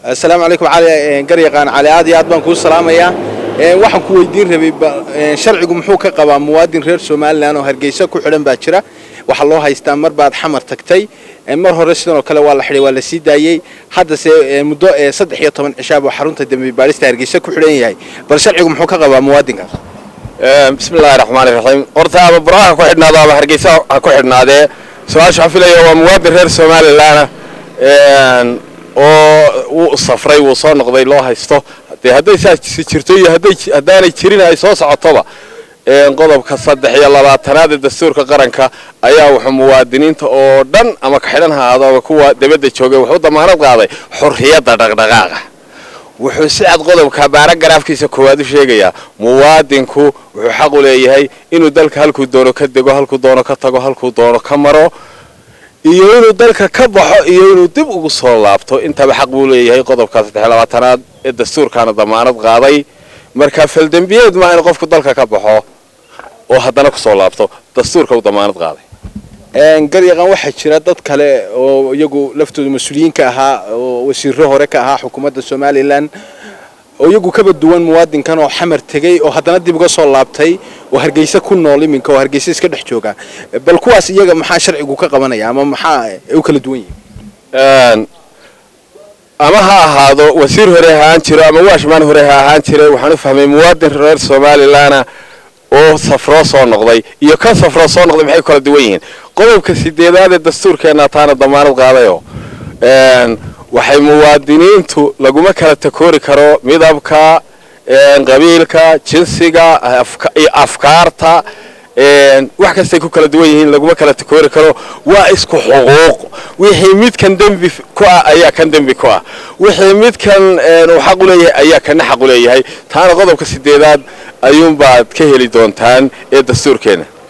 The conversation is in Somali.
asalaamu calaykum cali garyaqaan cali aad iyo aad baan kuu salaamayaa waxaan ku weydiin rabay sharcigu muxuu ka qabaa muwaadin reer somalilan oo hargeysa ku xidhan baa jira waxaa loo haystaa mar baad xamar tagtay mar hore sidan oo kale waa la xidhay waa la sii daayey haddase muddo saddex iyo toban cishaab oo xarunta dembi baadhista hargeysa ku xidhan yahay bal sharcigu muxuu ka qabaa muwaadinkaas bismi illaahi raxmaani raxiim horta ama buraha ha ku xidhnaado ama hargeysa ha ku xidhnaadee su-aasha waxaan filaya waa muwaadin reer somalilan oo wuu safray wuu soo noqday loo haysto dee hadday saas jirto iyo haddaanay jirin ay soo socotoba qodobka saddex iyo labaatanaad ee dastuurka qaranka ayaa wuxuu muwaadiniinta oo dhan ama ka xidhan haado ama kuwa debadda joogay wuxuu damaanad qaaday xurriyadda dhaqdhaqaaqa wuxuu si cad qodobka baaragaraafkiisa koowaad u sheegayaa muwaadinku wuxuu xaq u leeyahay inuu dalka halkuu doono ka dego halkuu doono ka tago halkuu doono ka maro iyo inuu dalka ka baxo iyo inuu dib ugu soo laabto intaba xaq buu leeyahay qodobka saddex labaatanaad ee dastuurkaana damaanad qaaday marka faldembiyeed maa in qofku dalka ka baxo oo haddana kusoo laabto dastuurka uu damaanad qaaday garyaqaan waxaa jira dad kale oo iyagu laftooda mas-uuliyiinka ahaa oo wasiiro hore ka ahaa xukuumadda somalilan oo iyagu kaba duwan muwaadinkan oo xamar tegey oo haddana dib uga soo laabtay oo hargeysa ku nool iminka oo hargeysa iska dhex jooga bal kuwaas iyaga maxaa sharcigu ka qabanaya ama maxaa u kala duwan yihin ama ha ahaado wasiir hore ahaan jiro ama waashmaan hore ha ahaan jira waxaan u fahmay muwaadin reer somalilana oo safroo soo noqday iyo kan safroo soo noqday maxay kala duwan yihiin qodobka sideedaad ee dastuurkeenna taana damaanad qaadayoo waxay muwaadiniintu laguma kala takoori karo midabka qabiilka jinsiga iyo afkaarta wax kastay ku kala duwan yihiin laguma kala takoori karo waa isku xuquuq wixii midkan dembi ku ah ayaa kan dembi ku ah wixii midkan uu xaq u leeyahay ayaa kana xaq u leeyahay taana qodobka sideedaad ayuunbaad ka heli doontaan ee dastuurkeena